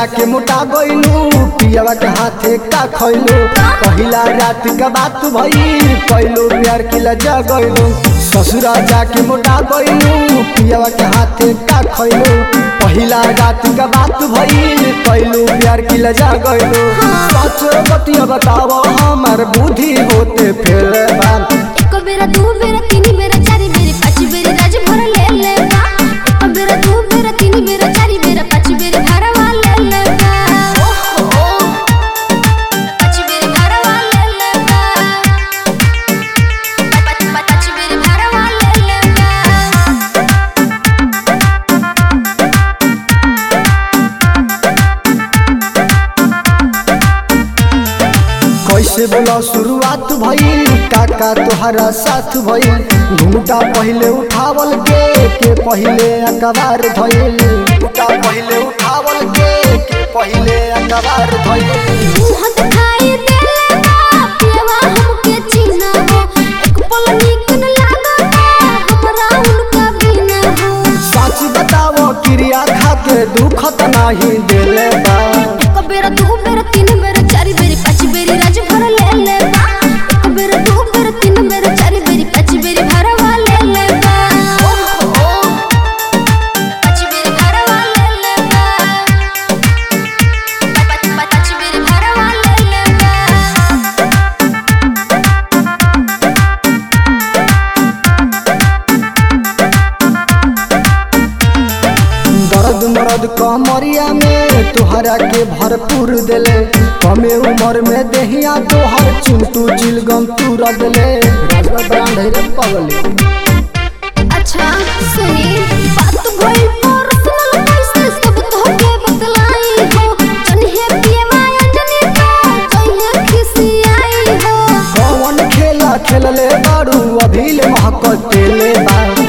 जाके मोटा गइलू पियावा के हाथे का खइलू पहिला रात का बात भई कैलू प्यार की लजा गइलू ससुरा जाके मोटा गइलू पियावा के हाथे का खइलू पहिला रात का बात भई कैलू प्यार की लजा गइलू सच बतिया बताव हमार बुद्धि होते फेल बा एक बेरा दू बेरा तीन बेरा चारि बेरा पाँच बेरा राज भर ले ले बा एक बेरा दू बेरा तीन बेरा चारि बेरा पाँच बेरा भरवा ले ले बा ओहो पाँच बेरा भरवा ले ले बा पाँच पाँच बेरा भरवा ले ले बा कैसे बोला शुरुआत भइल काका तोहरा साथ भइल घूमटा पहिले उठावल के के पहिले अकबार धइल घूमटा पहिले उठावल के के पहिले अकबार धइल मुँह दिखाई देले बा पियवा हमके चिन्हा हो एक पल नीक न लागता हमरा उनका बिना हो सच बताओ क्रिया खा के दुख त नाही देले बा एक बेरा दू बेरा तीन बेरा चारि बेरी पाँच बेरी राज भर ले ले बा एक बेरा दू बेरा तीन बेरा चारि बेरी पाँच बेरी भरवा ले ले बा ओहो पाँच बेरी भरवा ले ले बा पाँच पाँच बेरी भरवा ले ले बा दर्द मरद कमरिया में तोहरा के भरपूर देले कमे उम्र में देहिया तोहर चिंटू चिलगम तू रदले राजवा ब्रांड है रे पगले अच्छा सुनी बात भइल पर्सनल कैसे सब तोहके बतलाई हो जन्हे पिए माया जने तो जइहे खिसियाई हो कौन खेला खेलले बारू अभी ले महकत ले बा